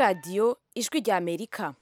radiyo ijwi rya amerika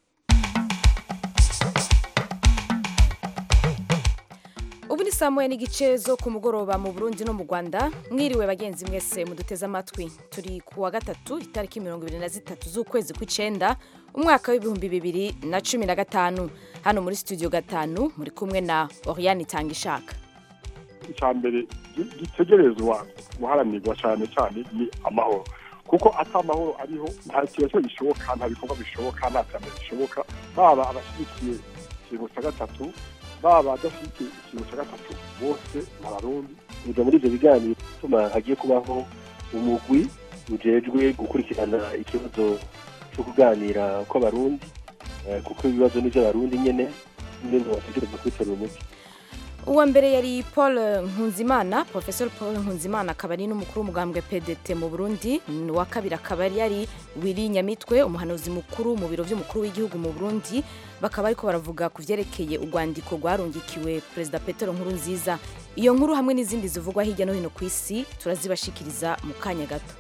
ubu ni saa moya n'igice zo ku mugoroba mu burundi no mu rwanda mwiriwe bagenzi mwese muduteze amatwi turi ku wa gatatu itariki mirongo ibiri na zitatu z'ukwezi kw'icenda umwaka w'ibihumbi bibiri na cumi na gatanu hano muri studio gatanu muri kumwe na oriane itangishaka icya mbere gitegerezwa guharanirwa cyane cyane ni amahoro kuko ata amahoro ariho nta kibazo gishoboka nta bikorwa bishoboka nta terambere bishoboka baba abashyigikiye ikintu cya gatatu baba adashyigikiye ikintu cya gatatu bose ni abarundi biga muri ibyo biganiro bituma hagiye kubaho umugwi ujejwe gukurikirana ikibazo cyo kuganira kw'abarundi eh, kuko ibibazo ni iby'abarundi nyene n'ibintu bategereza kwitorera umuti uwa mbere yari paul nkunzimana professor paul nkunzimana akaba ari n'umukuru w'umugambwe pdt mu burundi uwa kabiri akaba yari wiri nyamitwe umuhanuzi mukuru mu biro by'umukuru w'igihugu mu burundi bakaba ariko baravuga ku vyerekeye urwandiko rwarungikiwe perezida petero nkuru nziza iyo nkuru hamwe n'izindi zivugwa hirya no hino ku isi turazibashikiriza mu kanya gato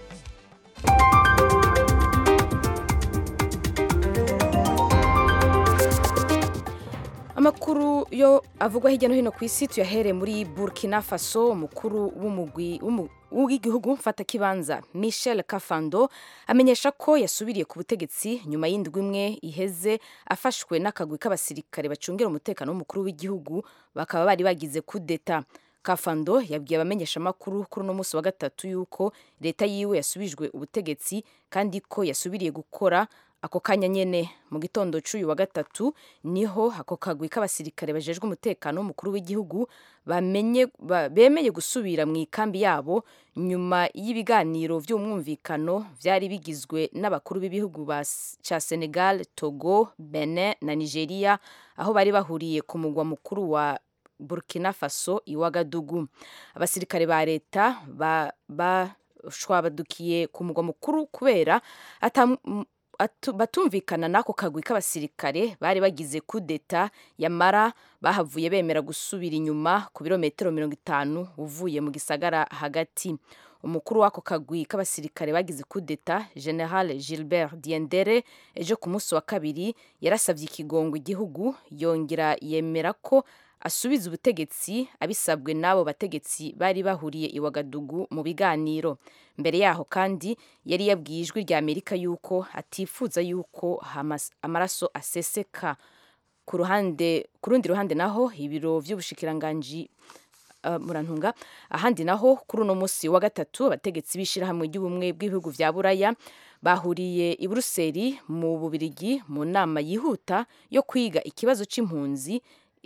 amakuru yo avugwa hirya no hino ku isi tuyahere muri burkina faso umukuru w'umugwi w'umu- w'igihugu mfatakibanza michel kafando amenyesha ko yasubiriye ku butegetsi nyuma y'indwi imwe iheze afashwe n'akagwi k'abasirikare bacungira umutekano w'umukuru w'igihugu bakaba bari bagize kudeta kafando yabwiye abamenyeshamakuru kuri uno munsi wa gatatu yuko leta yiwe yasubijwe ubutegetsi kandi ko yasubiriye gukora ako kanya nyene mu gitondo c'uyu wa gatatu niho ako kagwi k'abasirikare bajejwe umutekano w'umukuru w'igihugu bamenye ba- bemeye gusubira mu ikambi yabo nyuma y'ibiganiro vy'umwumvikano vyari bigizwe n'abakuru b'ibihugu ba S- ca Senegal, Togo, Benin na Nigeria aho bari bahuriye ku mugwa mukuru wa Burkina Faso i Wagadugu abasirikare ba leta ba, bashwabadukiye ku mugwa mukuru kubera ata atu- batumvikana n'ako kagwi k'abasirikare bari bagize kudeta yamara bahavuye bemera gusubira inyuma ku birometero mirongo itanu uvuye mu gisagara hagati umukuru w'ako kagwi k'abasirikare bagize kudeta general gilbert diendere ejo ku munsi wa kabiri yarasabye ikigongo igihugu yongera yemera ko asubiza ubutegetsi abisabwe n'abo bategetsi bari bahuriye i Wagadugu mu biganiro mbere yaho kandi yari yabwiye ijwi rya amerika yuko atifuza yuko hamas- amaraso aseseka ku ruhande ku rundi ruhande naho ibiro vy'ubushikiranganji uh, murantunga ahandi naho kuri uno munsi wa gatatu abategetsi b'ishirahamwe ry'ubumwe bw'ibihugu vya buraya bahuriye i buruseli mu bubirigi mu nama yihuta yo kwiga ikibazo c'impunzi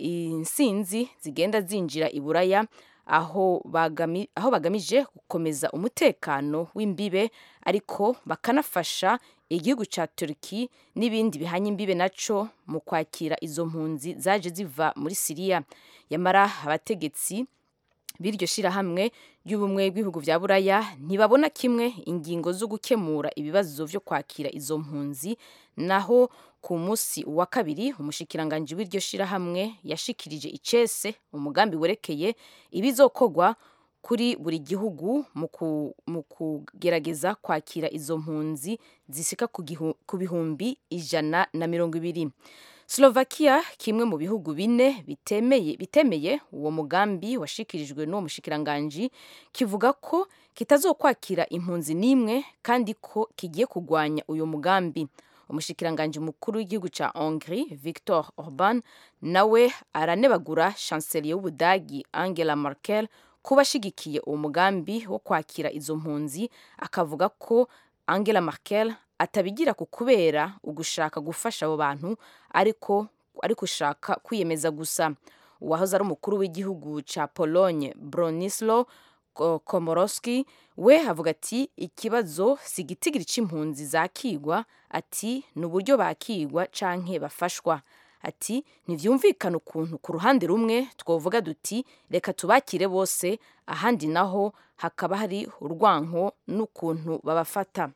insinzi zigenda zinjira i buraya aho, bagami, aho bagamije gukomeza umutekano w'imbibe ariko bakanafasha igihugu ca turki n'ibindi bihanye imbibe naco mu kwakira izo mpunzi zaje ziva muri siriya yamara abategetsi b'iryo shirahamwe ry'ubumwe bw'ibihugu vya buraya ntibabona kimwe ingingo zo gukemura ibibazo vyo kwakira izo mpunzi naho ku munsi wa kabiri umushikiranganji w'iryo shirahamwe yashikirije icese umugambi werekeye ibizokorwa kuri buri gihugu mu ku- mu kugerageza kwakira izo mpunzi zisika ku gihu- ku bihumbi ijana na mirongo ibiri Slovakia kimwe mu bihugu bine bitemeye bitemeye uwo mugambi washikirijwe n'uwo mushikiranganji kivuga ko kitazokwakira impunzi n'imwe kandi ko kigiye kugwanya uyu mugambi umushikiranganji mukuru w'igihugu ca Hongrie Viktor Orban nawe aranebagura chancelier w'Ubudagi Angela Merkel kuba ashigikiye uwo mugambi wo kwakira izo mpunzi akavuga ko Angela Merkel atabigira ku kubera ugushaka gufasha abo bantu ariko ariko ushaka kwiyemeza gusa uwahoze ari umukuru w'igihugu ca Pologne Bronislaw Ko- Komorowski we avuga ati ikibazo si igitigiri c'impunzi zakigwa ati ni uburyo bakigwa canke bafashwa ati ntivyumvikana ukuntu ku ruhande rumwe twovuga duti reka tubakire bose ahandi naho hakaba hari urwanko n'ukuntu babafata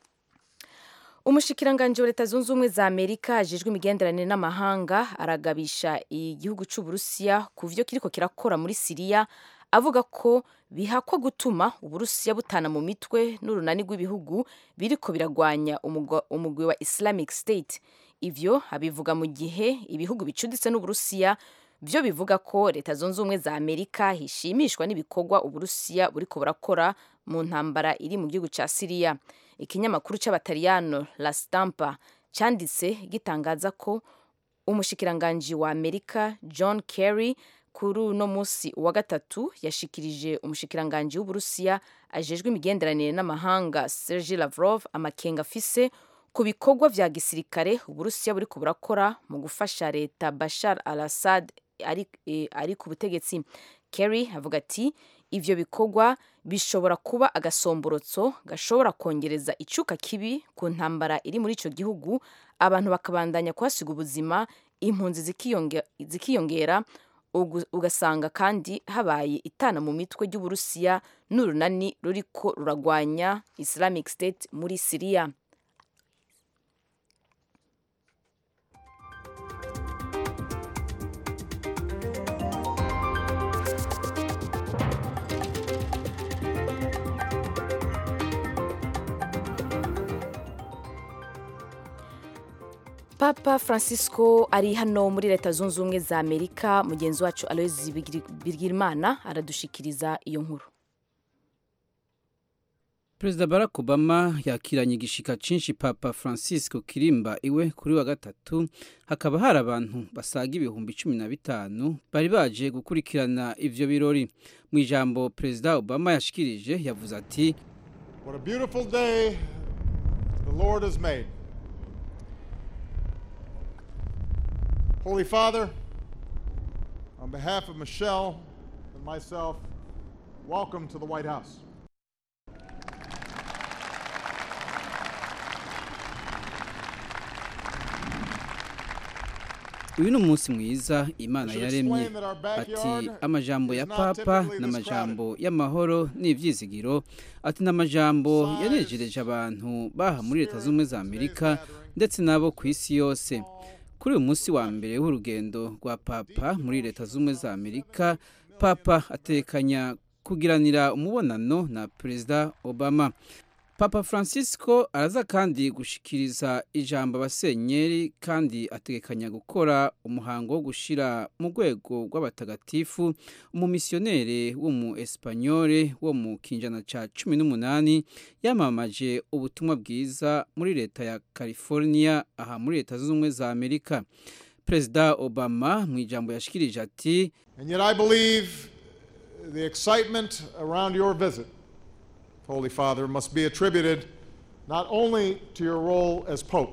umushikiranganji wa leta zunze ubumwe za amerika ajejwe imigenderanire n'amahanga aragabisha igihugu c'uburusiya ku vyo kiriko kirakora muri siriya avuga ko bihakwa gutuma uburusiya butana mu mitwe n'urunani rw'ibihugu biriko biragwanya umugwi wa islamic state ivyo abivuga mu gihe ibihugu bicuditse n'uburusiya byo bivuga ko leta zunze ubumwe za amerika hishimishwa n'ibikorwa uburusiya buriko burakora mu ntambara iri mu gihugu ca siriya ikinyamakuru c'abataliyano la stampa cyanditse gitangaza ko umushikiranganji wa amerika john kerry kuri uno munsi wa gatatu yashikirije umushikiranganji w'uburusiya ajejwe imigenderanire n'amahanga sergi lavrov amakenga afise ku bikorwa vya gisirikare uburusiya buriko burakora mu gufasha leta bashar al assad ari, e, ari ku butegetsi kerry avuga ati ivyo bikorwa bishobora kuba agasomborotso gashobora kongereza icuka kibi ku ntambara iri muri ico gihugu abantu bakabandanya kuhasiga ubuzima impunzi zikiyongera ugasanga kandi habaye itana mu mitwe ry'uburusiya n'urunani ruriko ruragwanya islamic state muri siriya papa francisco ari hano muri leta zunze ubumwe za amerika mugenzi wacu aloyizi bigirimana aradushikiriza iyo nkuru perezida barack obama yakiranye igishika cinshi papa francisco kirimba iwe kuri wa gatatu hakaba hari abantu basaga ibihumbi cumi na bitanu bari baje gukurikirana ivyo birori mu ijambo perezida obama yashikirije yavuze ati What a beautiful day the Lord has made. Holy Father, on behalf of Michelle and myself, welcome to the White House. uyu ni umunsi mwiza imana yaremye ati amajambo ya papa ni amajambo y'amahoro n'ibyizigiro ati ni amajambo yanejereje abantu baha muri leta z'ubumwe za amerika ndetse n'abo ku isi yose kuri uyu munsi wa mbere w'urugendo rwa papa muri leta z'ubumwe za amerika papa atekanya kugiranira umubonano na perezida obama papa francisco araza kandi gushikiriza ijambo abasenyeri kandi ategekanya gukora umuhango wo gushyira mu rwego rw'abatagatifu umumisiyoneri w'umu esipanyole wo mu kinjana cya cumi n'umunani yamamaje ubutumwa bwiza muri leta ya california aha muri leta zunze ubumwe za amerika perezida obama mu ijambo yashikirije ati And yet I believe the excitement around your visit, Holy Father, must be attributed not only to your role as Pope,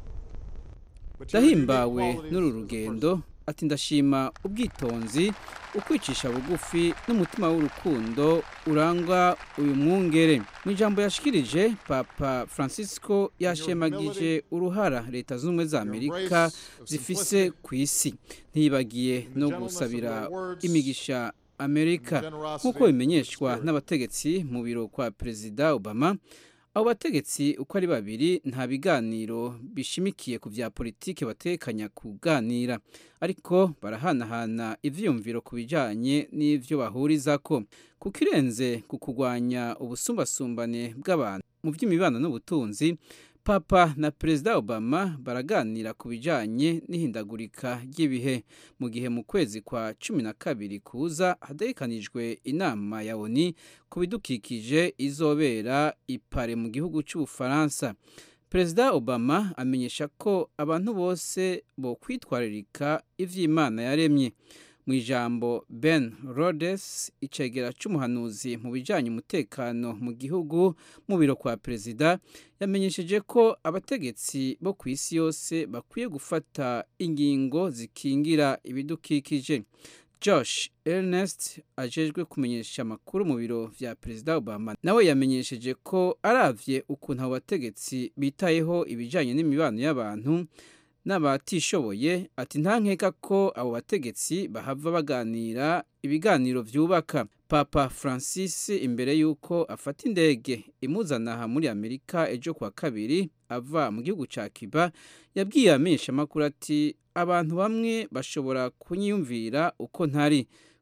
but to your unique ndahimbawe qualities n'uru as a rugendo person. ati ndashima ubwitonzi ukwicisha bugufi n'umutima w'urukundo urangwa uyu mwungere mu ijambo yashikirije papa francisco yashemagije uruhara leta z'ubumwe za amerika zifise ku isi ntiyibagiye no gusabira imigisha amerika nk'uko bimenyeshwa n'abategetsi mu biro kwa perezida obama abo bategetsi uko ari babiri nta biganiro bishimikiye ku bya politiki batekanya kuganira ariko barahanahana ivyiyumviro ku bijanye n'ivyo bahurizako kuko irenze ku kurwanya ubusumbasumbane bw'abantu mu by'imibano n'ubutunzi papa na perezida obama baraganira ku bijanye n'ihindagurika ry'ibihe mu gihe mu kwezi kwa cumi na kabiri kuza hadekanijwe inama ya oni ku bidukikije izobera ipare mu gihugu cy'ubufaransa perezida obama amenyesha ko abantu bose bo kwitwararika ivy'imana yaremye mu ijambo ben rhodes icegera c'umuhanuzi mu bijanye umutekano mu gihugu mu biro kwa perezida yamenyesheje ko abategetsi bo ku isi yose bakwiye gufata ingingo zikingira ibidukikije josh ernest ajejwe kumenyesha amakuru mu biro vya perezida obama nawe yamenyesheje ko aravye ukuntu abo bategetsi bitayeho ibijanye n'imibano y'abantu n'abatishoboye ati nta nkeka ko abo bategetsi bahava baganira ibiganiro vyubaka papa francis imbere y'uko afata indege imuzana aha muri amerika ejo kuwa kabiri ava mu gihugu ca cuba yabwiye amenyeshamakuru ati abantu bamwe bashobora kunyiyumvira uko ntari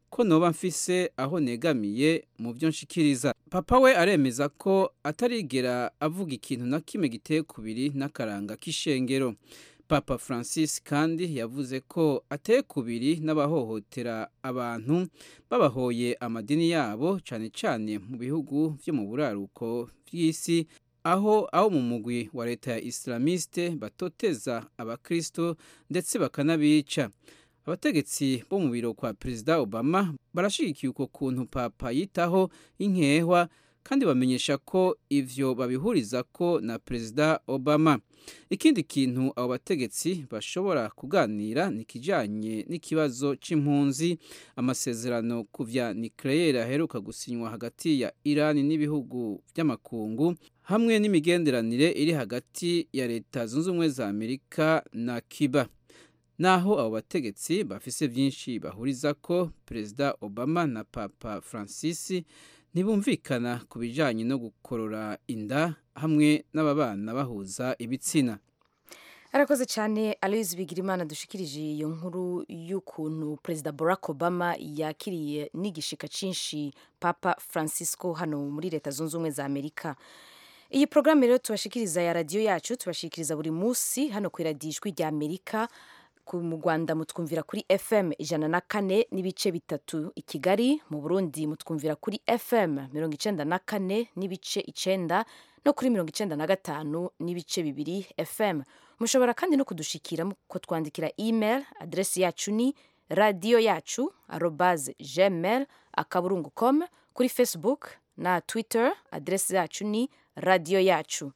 ko noba mfise aho negamiye mu byo nshikiriza papa we aremeza ko atarigera avuga ikintu na kimwe giteye kubiri n'akaranga k'ishengero papa francis kandi yavuze ko ateye kubiri n'abahohotera abantu babahoye amadini yabo cyane cyane mu bihugu byo mu buraruko bw'isi aho aho mu mugwi wa leta ya islamiste batoteza abakristo ndetse bakanabica abategetsi bo mu biro kwa perezida obama barashigikiye uko kuntu papa yitaho inkehwa kandi bamenyesha ko ivyo babihuriza ko na perezida obama ikindi kintu abo bategetsi bashobora kuganira ni kijanye n'ikibazo c'impunzi amasezerano ku vya nucleaire aheruka gusinywa hagati ya irani n'ibihugu vy'amakungu hamwe n'imigenderanire iri hagati ya leta zunze ubumwe za amerika na cuba naho abo bategetsi bafise byinshi bahuriza ko perezida obama na papa francis ntibumvikana ku bijyanye no gukorora inda hamwe n'ababana bahuza ibitsina arakoze cyane aloyizi bigirimana dushikirije iyo nkuru y'ukuntu perezida barack obama yakiriye n'igishika cyinshi papa francisco hano muri leta zunze ubumwe za amerika iyi porogaramu rero tubashikiriza ya radiyo yacu tubashikiriza buri munsi hano ku iradiyo ijwi rya amerika mu rwanda mutwumvira kuri fm ijana na kane n'ibice bitatu i kigali mu burundi mutwumvira kuri fm mirongo icenda na kane n'ibice icenda no kuri mirongo icenda na gatanu n'ibice bibiri fm mushobora kandi no kudushikira ko twandikira email adresi yacu ni radiyo yacu arobaze gmail akaburungu com kuri facebook na twitter adresi yacu ni radiyo yacu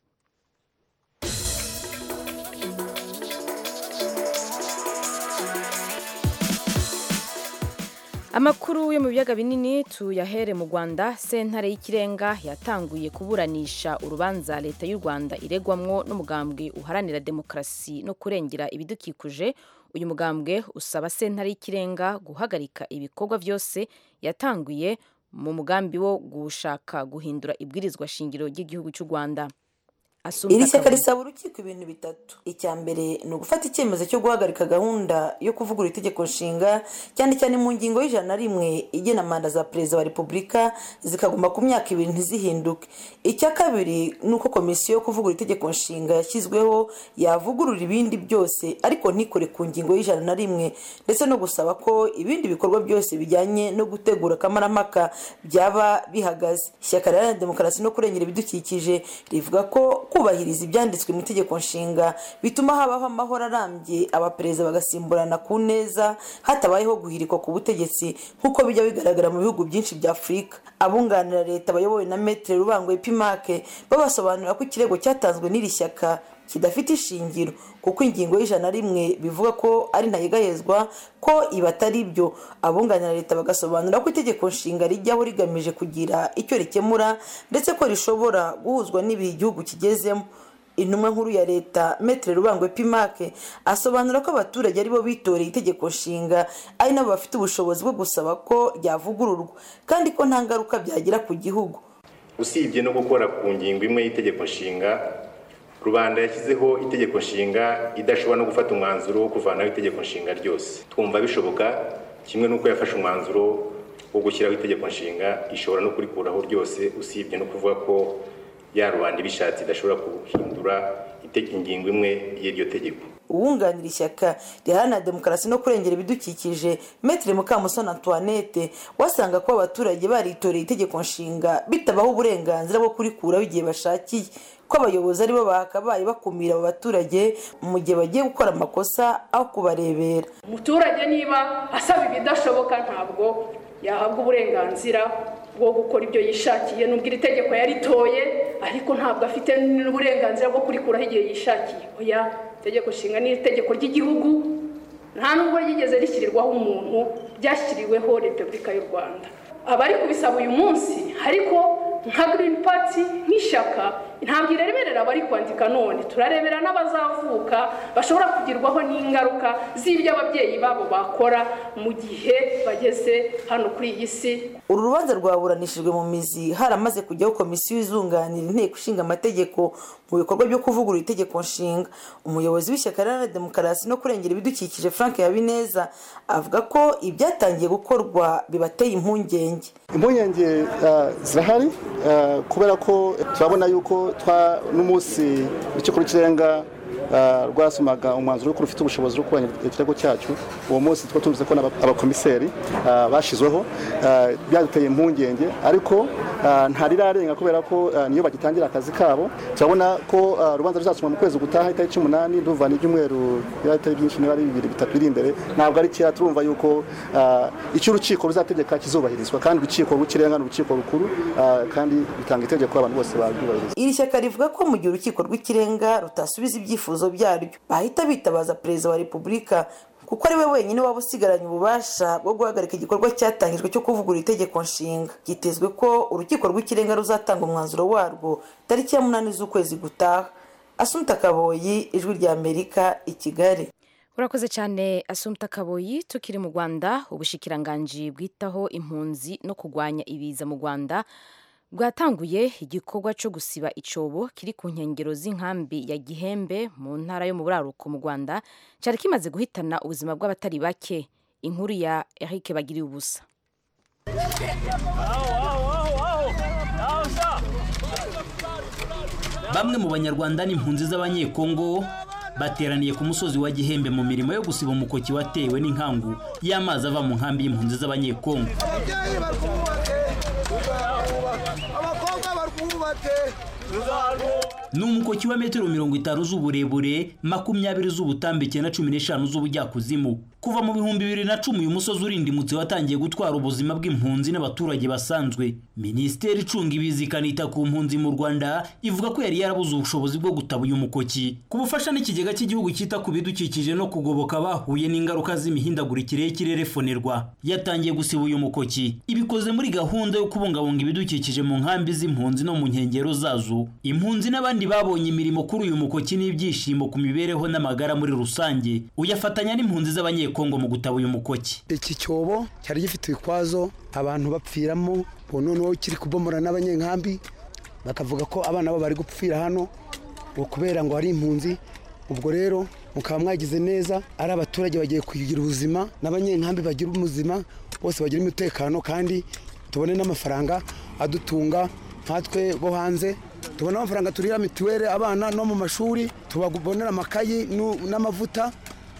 amakuru yo mu biyaga binini tuyahere mu rwanda sentare y'ikirenga yatanguye kuburanisha urubanza leta y'u rwanda iregwamwo n'umugambwe uharanira demokarasi no kurengera ibidukikije uyu mugambwe usaba sentare y'ikirenga guhagarika ibikorwa byose yatanguye mu mugambi wo gushaka guhindura ibwirizwa shingiro ry'igihugu cy'u rwanda iri shyaka risaba urukiko ibintu bitatu icya mbere ni ugufata icyemezo cyo guhagarika gahunda yo kuvugura itegeko nshinga cyane cyane mu ngingo y'ijana na rimwe igena manda za perezida wa repubulika zikaguma ku myaka ibiri ntizihinduke icya kabiri ni uko komisiyo yo kuvugura itegeko nshinga yashyizweho yavugurura ibindi byose ariko ntikore ku ngingo y'ijana na rimwe ndetse no gusaba ko ibindi bikorwa byose bijyanye no gutegura akamaramaka byaba bihagaze ishyaka riharanira demokarasi no kurengera ibidukikije rivuga ko kubahiriza ibyanditswe mu itegeko nshinga bituma habaho amahoro arambye abaperezida bagasimburana ku neza hatabayeho guhirikwa ku butegetsi nk'uko bijya bigaragara mu bihugu byinshi bya afurika abunganira leta bayobowe na metere rubangwe pimake babasobanurira ko ikirego cyatanzwe n'iri shyaka kidafite ishingiro kuko ingingo y'ijana na rimwe bivuga ko ari ntayigayezwa ko ibi atari byo abunganira leta bagasobanura ko itegeko nshinga rijyaho rigamije kugira icyo rikemura ndetse ko rishobora guhuzwa n'ibihe igihugu kigezemo intumwa nkuru ya leta metere rubangwe pimake asobanura ko abaturage aribo bitoreye itegeko nshinga ari nabo bafite ubushobozi bwo gusaba ko ryavugururwa kandi ko nta ngaruka byagira ku gihugu usibye no gukora ku ngingo imwe y'itegeko nshinga rubanda yashyizeho itegeko nshinga idashobora no gufata umwanzuro wo kuvanaho itegeko nshinga ryose twumva bishoboka kimwe n'uko yafashe umwanzuro wo gushyiraho itegeko nshinga ishobora no kurikuraho ryose usibye no kuvuga ko ya rubanda ibishatse idashobora guhindura ingingo imwe y'iryo tegeko uwunganira ishyaka riharanira demokarasi no kurengera ibidukikije metere mukamusoni antoinette wasanga ko abaturage baritoreye itegeko nshinga bitabaho uburenganzira bwo kurikuraho igihe bashakiye ko abayobozi aribo bakabaye bakumira abo baturage mu gihe bagiye gukora amakosa aho kubarebera umuturage niba asaba ibidashoboka ntabwo yahabwa uburenganzira bwo gukora ibyo yishakiye nubwo iri tegeko yaritoye ariko ntabwo afite n'uburenganzira bwo kurikuraho igihe yishakiye oya itegeko nshinga ni itegeko ry'igihugu nta nubwo ryigeze rishyirirwaho umuntu ryashyiriweho repubulika y'u rwanda abari kubisaba uyu munsi ariko nka girini pati nk'ishyaka ntabwo ireberera abari kwandika none turarebera n'abazavuka bashobora kugirwaho n'ingaruka z'ibyo ababyeyi babo bakora mu gihe bageze hano kuri iyi si uru rubanza rwaburanishijwe mu mizi haramaze kujyaho komisiyo izunganira inteko ishinga amategeko mu bikorwa byo kuvugurura itegeko nshinga umuyobozi w'ishyaka riharanira demokarasi no kurengera ibidukikije frank habineza avuga ko ibyatangiye gukorwa bibateye impungenge impungenge zirahari kubera ko turabona yuko n'umunsi urukiko rw'ikirenga rwasomaga umwanzuro w'uko rufite ubushobozi bwo kubanya ikirego cyacu uwo munsi tukaba tuvuze ko abakomiseri bashyizweho byaduteye impungenge ariko ntarirarenga kubera ko niyo bagitangira akazi kabo turabona ko urubanza ruzasomwa mu kwezi gutaha itariki umunani ndumva n'ibyumweru bitari byinshi niba ari bibiri bitatu biri imbere ntabwo ari kera turumva yuko icyo urukiko ruzategeka kizubahirizwa kandi urukiko rw'ikirenga ni urukiko rukuru kandi bitanga itegeko abantu bose babyubahiriza iri shyaka rivuga ko mu gihe urukiko rw'ikirenga rutasubiza ibyifuzo byaryo bahita bitabaza perezida wa repubulika kuko ari we wenyine waba usigaranye ububasha bwo guhagarika igikorwa cyatangijwe cyo kuvugurura itegeko nshinga byitezwe ko urukiko rw'ikirenga ruzatanga umwanzuro warwo tariki ya munani z'ukwezi gutaha asumta kaboyi ijwi rya amerika i kigali urakoze cyane asumta kaboyi tukiri mu rwanda ubushikiranganji bwitaho impunzi no kurwanya ibiza mu rwanda bwatanguye igikorwa cyo gusiba icyobo kiri ku nkengero z'inkambi ya gihembe mu ntara yo mu buraruko mu rwanda cyari kimaze guhitana ubuzima bw'abatari bake inkuru ya eric bagiriye ubusa bamwe mu banyarwanda n'impunzi z'abanyekongo bateraniye ku musozi wa gihembe mu mirimo yo gusiba umukoki watewe n'inkangu y'amazi ava mu nkambi y'impunzi z'abanyekongo ni umukoki wa metero mirongo itanu z'uburebure makumyabiri z'ubutambike na cumi n'eshanu z'ubujyakuzimu kuva mu bihumbi bibiri na cumi uyu musozi urindimutse watangiye gutwara ubuzima bw'impunzi n'abaturage basanzwe minisiteri icunga ibiza ikanita ku mpunzi mu rwanda ivuga ko yari yarabuze ubushobozi bwo gutaba uyu mukoki ku bufasha n'ikigega cy'igihugu cyita ku bidukikije no kugoboka abahuye n'ingaruka z'imihindagurikire y'ikirere fonerwa yatangiye gusiba uyu mukoki ibikoze muri gahunda yo kubungabunga ibidukikije mu nkambi z'impunzi no mu nkengero zazo impunzi n'abandi babonye imirimo kuri uyu mukoki n'ibyishimo ku mibereho n'amagara muri rusange uyafatanya n'impunzi z'abanyekongo mu gutaba uyu mukoki iki cyobo cyari gifite ibikwazo abantu bapfiramo ubu noneho kiri kubomora n'abanyenkambi bakavuga ko abana babo bari gupfira hano kubera ngo hari impunzi ubwo rero mukaba mwagize neza ari abaturage bagiye kugira ubuzima n'abanyenkambi bagira ubuzima bose bagira umutekano kandi tubone n'amafaranga adutunga nkatwe bo hanze tubona amafaranga turira mituweli abana no mu mashuri tubabonera amakayi n'amavuta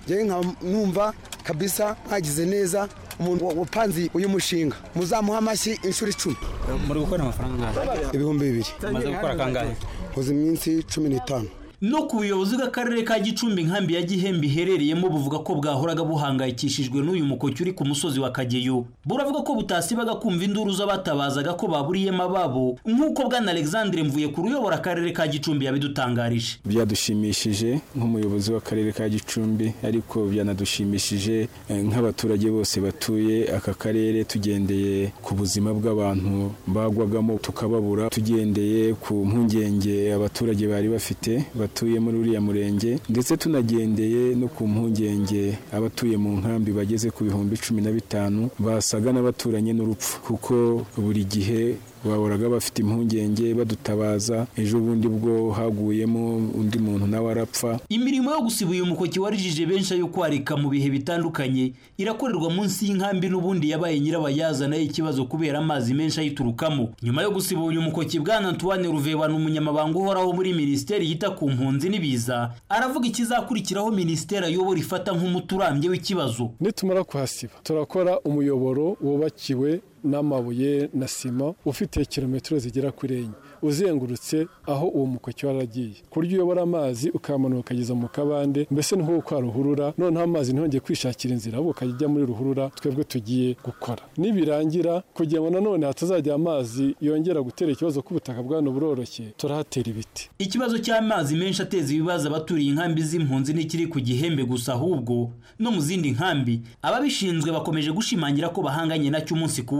numva kabisa mwagize neza umuntu wapanze uyu mushinga muzamuha amashyi inshuro icumi muri gukora amafaranga angahe ibihumbi bibiri umaze gukora kangahe uzi iminsi cumi n'itanu no ku buyobozi bw'akarere ka gicumbi inkambi ya gihembe iherereyemo buvuga ko bwahoraga buhangayikishijwe n'uyu mukoki uri ku musozi wa kageyo buravuga ko butasibaga kumva induru z'abatabazaga ko baburiyemo ababo nk'uko bwana alexandre mvuye ku ruyobora akarere ka gicumbi yabidutangarije byadushimishije nk'umuyobozi w'akarere ka gicumbi ariko byanadushimishije nk'abaturage bose batuye aka karere tugendeye ku buzima bw'abantu bagwagamo tukababura tugendeye ku mpungenge abaturage bari bafite batuye muri uriya murenge ndetse tunagendeye no ku mpungenge abatuye mu nkambi bageze ku bihumbi cumi na bitanu basaga n'abaturanye n'urupfu kuko buri gihe bahoraga bafite impungenge badutabaza ejo bundi bwo haguyemo undi muntu nawe arapfa imirimo yo gusiba uyu mukoki warijije benshi ayo kwarika mu bihe bitandukanye irakorerwa munsi y'inkambi n'ubundi yabaye nyirabayazana y'ikibazo kubera amazi menshi ayiturukamo nyuma yo gusiba uyu mukoki bwana antoine ruveba ni umunyamabanga uhoraho muri minisiteri yita ku mpunzi n'ibiza aravuga ikizakurikiraho minisiteri ayobora ifata nk'umuti urambye w'ikibazo nitumara kuhasiba turakora umuyoboro wubakiwe n'amabuye na sima ufite kilometero zigera kuri enye uzengurutse aho uwo mukoki waragiye ku buryo uyobora amazi ukamanuka ukageza mu kabande mbese ni nko kwa ruhurura noneho amazi ntihongeye kwishakira inzira ahubwo ukajya ujya muri ruhurura twebwe tugiye gukora nibirangira kugira ngo nanone hatazajya amazi yongera gutera ikibazo k'ubutaka bwano buroroshye turahatera ibiti ikibazo cy'amazi menshi ateza ibibazo abaturiye inkambi z'impunzi ntikiri ku gihembe gusa ahubwo no mu zindi nkambi ababishinzwe bakomeje gushimangira ko bahanganye nacyo umunsi ku wundi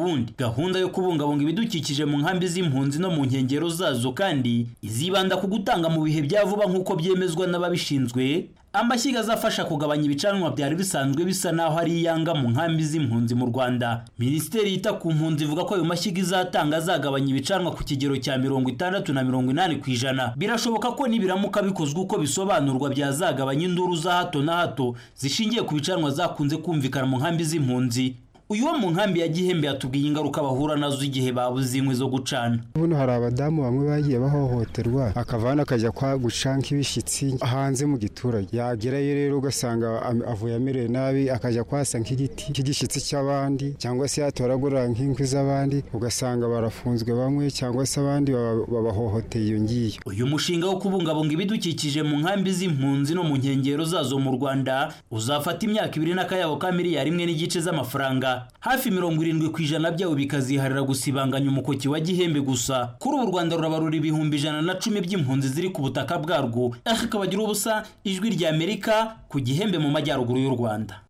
Burundi gahunda yo kubungabunga ibidukikije mu nkambi z'impunzi no mu nkengero zazo kandi izibanda ku gutanga mu bihe bya vuba nk'uko byemezwa n'ababishinzwe amashyiga azafasha kugabanya ibicanwa byari bisanzwe bisa naho ari iyanga mu nkambi z'impunzi mu Rwanda Minisiteri yita ku mpunzi ivuga ko ayo mashyiga izatanga azagabanya ibicanwa ku kigero cya mirongo itandatu na mirongo inani ku ijana birashoboka ko nibiramuka bikozwe uko bisobanurwa byazagabanya induru za hato na hato zishingiye ku bicanwa zakunze kumvikana mu nkambi z'impunzi uyu wo mu nkambi ya gihembe yatubwiye ingaruka bahura nazo igihe babuze inkwi zo gucana buno hari abadamu bamwe bagiye bahohoterwa akavana akajya kwa guca nk'ibishyitsi hanze mu giturage yagerayo rero ugasanga avuye amerewe nabi akajya kwasa nk'igiti cy'igishyitsi cy'abandi cyangwa se yatoragura nk'inkwi z'abandi ugasanga barafunzwe bamwe cyangwa se abandi babahohoteye iyo ngiyo uyu mushinga wo kubungabunga ibidukikije mu nkambi z'impunzi no mu nkengero zazo mu rwanda uzafata imyaka ibiri n'akayabo ka miliyari imwe n'igice z'amafaranga hafi mirongo irindwi ku ijana byawo bikaziharira gusibanganya umukoki wa gihembe gusa kuri ubu u rwanda rurabarura ibihumbi ijana na cumi by'impunzi ziri ku butaka bwarwo ariko akabagira ubusa ijwi rya amerika ku gihembe mu majyaruguru y'u rwanda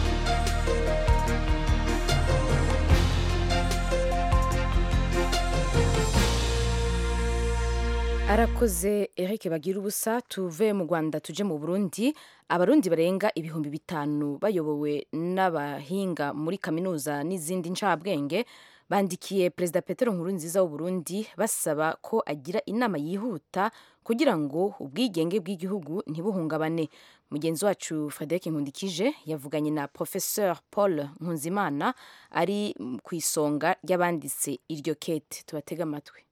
arakoze Eric bagira ubusa tuve mu Rwanda tuje mu Burundi abarundi barenga ibihumbi bitanu bayobowe n'abahinga muri kaminuza n'izindi ncabwenge bandikiye perezida Petero Nkurunziza w'u Burundi basaba ko agira inama yihuta kugira ngo ubwigenge bw'igihugu ntibuhungabane mugenzi wacu Frederic Nkundikije yavuganye na Professeur Paul Nkunzimana ari ku isonga ry'abanditse iryo kete tubatega amatwi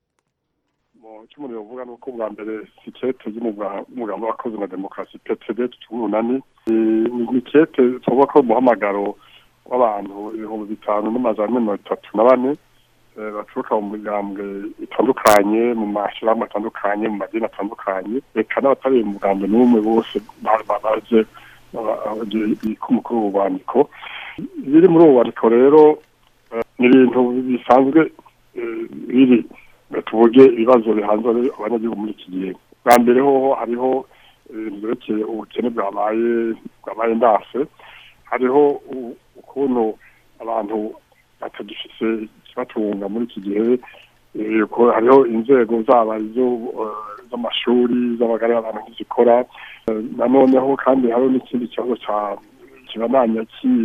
icyo umuntu yavuga ni uko bwa mbere si kete y'umugambi w'abakozi na demokarasi ptd tumunani ni kete tuvuga ko umuhamagaro w'abantu ibihumbi bitanu n'amajana mirongo itatu na bane baturuka mu migambwe itandukanye mu mashyirahamwe atandukanye mu madini atandukanye reka n'abatari mu mugambwe n'umwe bose baje k'umukuru w'ububandiko biri muri ubu bubandiko rero ni ibintu bisanzwe biri tuvuge ibibazo bihanze abanyagihugu muri iki gihe bwa mbere hoho hariho ibintu byerekeye ubukene bwabaye bwabaye ndase hariho ukuntu abantu batagifise ikibatunga muri iki gihe hariho inzego zaba z'amashuri z'abagari abantu ntizikora nanoneho kandi hariho n'ikindi kibazo cya kibandanya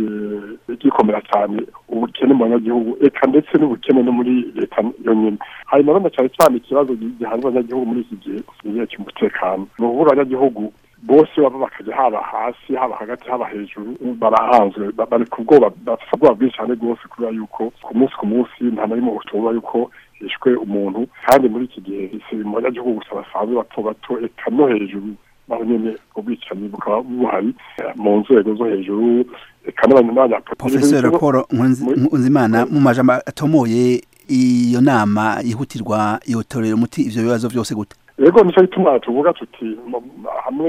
gikomera cyane ubukene mu banyagihugu eka ndetse n'ubukene no muri leta yonyine hanyuma rero cyane cyane ikibazo gihanze abanyagihugu muri iki gihe kigiye cy'umutekano ni ukuvuga abanyagihugu bose baba bakajya haba hasi haba hagati haba hejuru barahanzwe bari ku bwoba bafite ubwoba bwinshi cyane rwose kubera yuko ku munsi ku munsi nta na rimwe ushobora yuko hishwe umuntu kandi muri iki gihe si mu banyagihugu gusa basanzwe bato bato eka no hejuru naho nyine ubwicanyi bukaba buhari mu nzego zo hejuru eka n'abanyapolitiki profesor paul nkunzimana mu majambo atomoye iyo nama yihutirwa yotorera umuti ivyo bibazo vyose gute yego nicyo gituma tuvuga tuti hamwe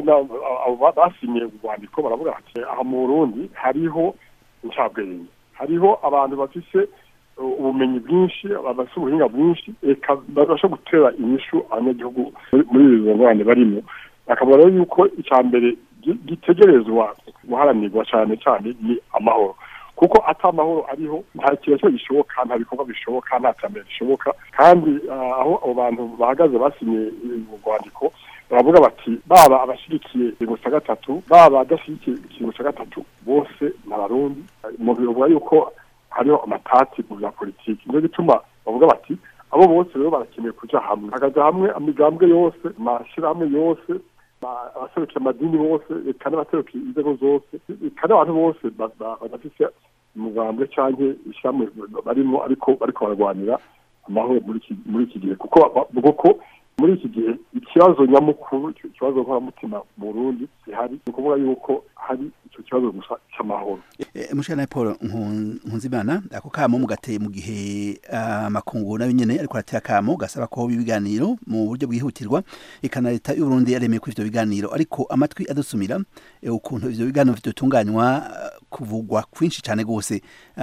basinye urwandiko baravuga bati aha mu burundi hariho incabwenge hariho abantu bafise ubumenyi bwinshi bafise ubuhinga bwinshi eka babasha gutera inyishu abanyagihugu muri izo ngorane barimo bakavuga rero yuko icya mbere gitegerezwa guharanirwa cyane cyane ni amahoro kuko ata amahoro ariho nta kintu gishoboka nta bikorwa bishoboka nta terambere rishoboka kandi aho abo bantu bahagaze basinye urwandiko baravuga bati baba abashyigikiye ikintu cya gatatu baba adashyigikiye ikintu cya gatatu bose ni abarundi mu bivuga yuko hariho amatati mu bya politiki niyo gituma bavuga bati abo bose rero barakeneye kuja hamwe hakaja hamwe amigambwe yose amashyirahamwe yose abaserukiye amadini bose eka n'abaserukiye inzego zose eka n'abantu bose badafise umugambwe canke ishyirahamwe barimo ariko bariko bararwanira amahoro muri iki gihe kuko kuko muri iki gihe ikibazo nyamukuru ikibazo nkoramutima mu burundi gihari ni ukuvuga yuko hari icyo kibazo gusa cy'amahoro mushana paul nkunzimana ako kamo mugateye mu gihe amakungu nayo nyene ariko aratera kamo gasaba ko ibiganiro mu buryo bwihutirwa ikana leta y'uburundi yaremeye kuri ivyo biganiro ariko amatwi adusumira ukuntu ivyo biganiro vyotunganywa kuvugwa kwinshi cane gose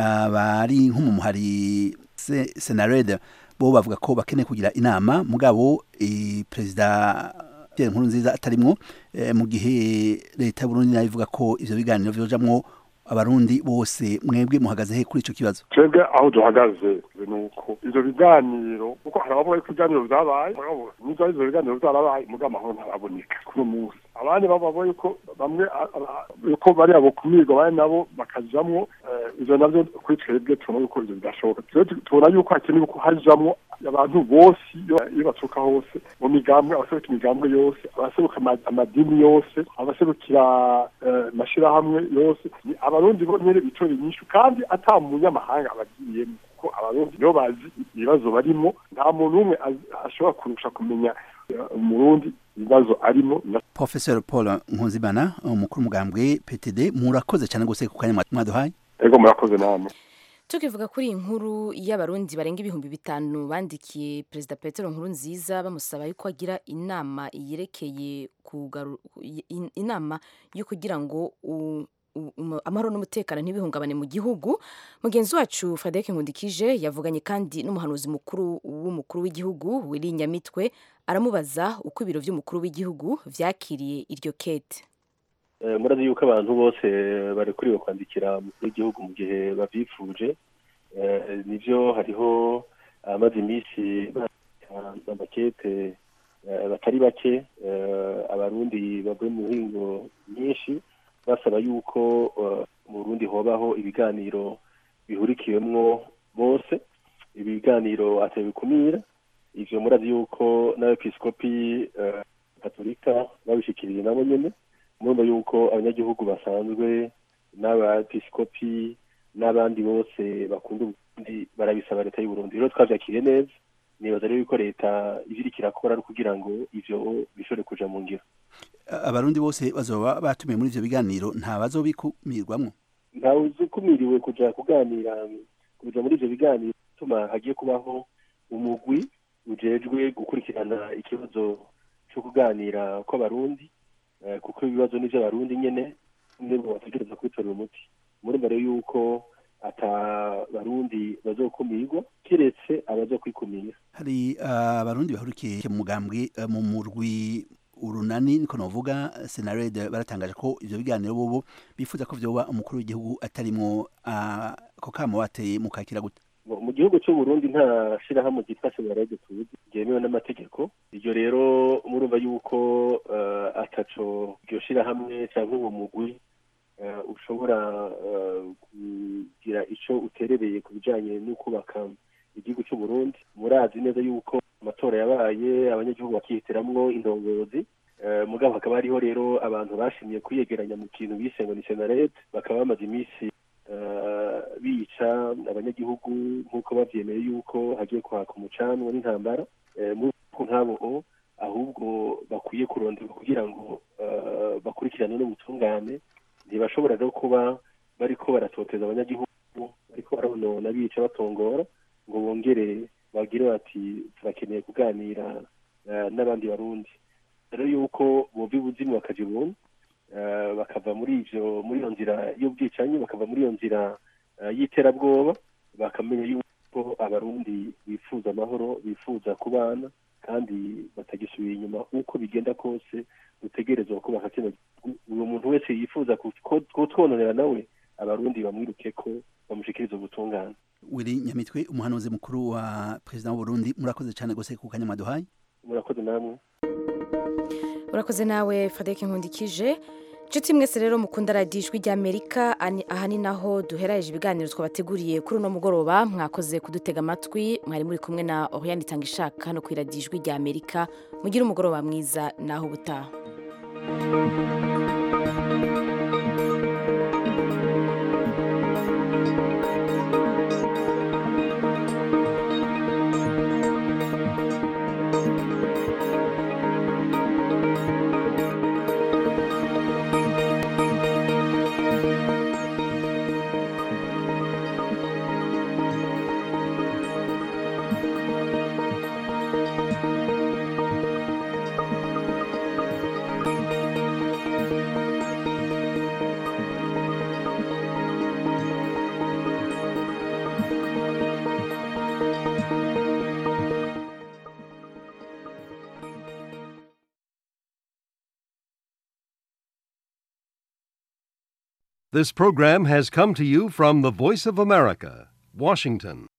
bari nko mu muhari senarede bo bavuga ko bakeneye kugira inama mugabo perezida Pierre Nkurunziza atarimwo mu gihe leta y'Uburundi nayo ivuga ko ivyo biganiro vyojamwo abarundi bose mwebwe muhagaze he kuri ico kibazo twebwe aho duhagaze ni uko ivyo biganiro kuko hari abavuga yuko ibiganiro vyabaye nizo ivyo biganiro vyarabaye muga amahoro ntaraboneka kuri uyu munsi abandi bavuga yuko bamwe yuko bari abo kumirwa bari nabo bakajamwo ivyo navyo kuri twebwe tubona yuko ivyo bidashoboka tubona yuko hakenewe ko hajamwo abantu bose iyo baturuka hose mu migambwe abaseruka imigambwe yose abaseruka amadini yose abaserukira amashirahamwe yose ni abarundi bonyene bitorera inyishu kandi ata munyamahanga abagiyemo kuko abarundi nibo bazi ibibazo barimo nta muntu umwe ashobora kurusha kumenya umurundi ibibazo arimo professor paul nkunzimana umukuru umugambwe ptd murakoze cyane gose ku kanya mwaduhaye ego murakoze namwe tukivuga kuri iyi nkuru y'abarundi barenga ibihumbi bitanu bandikiye perezida petero nkuru nziza bamusaba yuko agira inama yerekeye inama yo kugira ngo amahoro n'umutekano ntibihungabane mu gihugu mugenzi wacu frederic nkundikije yavuganye kandi n'umuhanuzi mukuru w'umukuru w'igihugu wiri nyamitwe aramubaza uko ibiro by'umukuru w'igihugu vyakiriye iryo kete murazi yuko abantu bose barekuriwe kwandikira umukuru w'igihugu mu gihe bavyifuje nivyo hariho amaze iminsi amakete batari bake abarundi bavuye mu mihingo myinshi basaba yuko mu Burundi hobaho ibiganiro bihurikiwemwo bose ibiganiro atabikumira ivyo murazi yuko n'abepiskopi katolika babishikiriye nabo nyene murumva yuko abanyagihugu basanzwe n'abepiskopi n'abandi bose bakunda uburundi barabisaba leta y'uburundi rero twavyakiriye neza nibaza rero yuko leta ivyo iriko irakora ari kugira ngo ivyo bishobore kuja mu ngiro abarundi bose bazoba batumiye muri ivyo biganiro nta bazobikumirwamwo ntawe uzikumiriwe kuja kuganira kuja muri ivyo biganiro tuma hagiye kubaho umugwi ujejwe gukurikirana ikibazo co kuganira kw'abarundi kuko ibibazo n'ivyo abarundi nyene nibo bategereza kubitorera umuti murumva rero yuko ata barundi bazokumirwa kiretse abazokwikumira hari abarundi bahurikiye mu mugambwe mu murwi urunani niko novuga senarede baratangaje ko ivyo biganiro bobo bifuza ko vyoba umukuru w'igihugu atarimwo ako kamo bateye mu kakira gute mu gihugu cy'u Burundi nta shirahamwe ryitwa senarede tuzi ryemewe n'amategeko iryo rero murumva yuko ataco iryo shirahamwe canke uwo mugwi ushobora kugira ico uterereye ku bijanye no kubaka igihugu cy'u Burundi murazi neza yuko amatora yabaye abanyagihugu bakihitiramwo indongozi mugabo hakaba hariho rero abantu bashimye kwiyegeranya mu kintu bise ngo ni senarete bakaba bamaze iminsi bica abanyagihugu nk'uko bavyemeye yuko hagiye kwaka umucanwa n'intambara muko nk'abo ahubwo bakwiye kuronderwa kugira ngo bakurikirane n'ubutungane ntibashobora rero kuba bariko baratoteza abanyagihugu bariko baronona bica batongora ngo bongere bagire bati turakeneye kuganira n'abandi barundi rero yuko bova ibuzimu bakaja ibuntu bakava muri ivyo muri iyo nzira y'ubwicanyi bakava muri iyo nzira y'iterabwoba bakamenya yuko abarundi bifuza amahoro bifuza kubana kandi batagisubira inyuma uko bigenda kose dutegerezwa kubaka kino gihugu uyu muntu wese yifuza kutwononera nawe abarundi bamwiruke ko bamushikiriza ubutungane wiri nyamitwe umuhanuzi mukuru wa perezida w'uburundi murakoze cyane gose ku kanya mwaduhaye murakoze namwe urakoze nawe frederic nkundikije inshuti mwese rero mukunda radiyo ijwi ry'amerika aha ni naho duheraje ibiganiro twabateguriye kuri uno mugoroba mwakoze kudutega amatwi mwari muri kumwe na oriyani itanga ishaka hano ku iradiyo ijwi ry'amerika mugire umugoroba mwiza naho ubutaha This program has come to you from the Voice of America, Washington.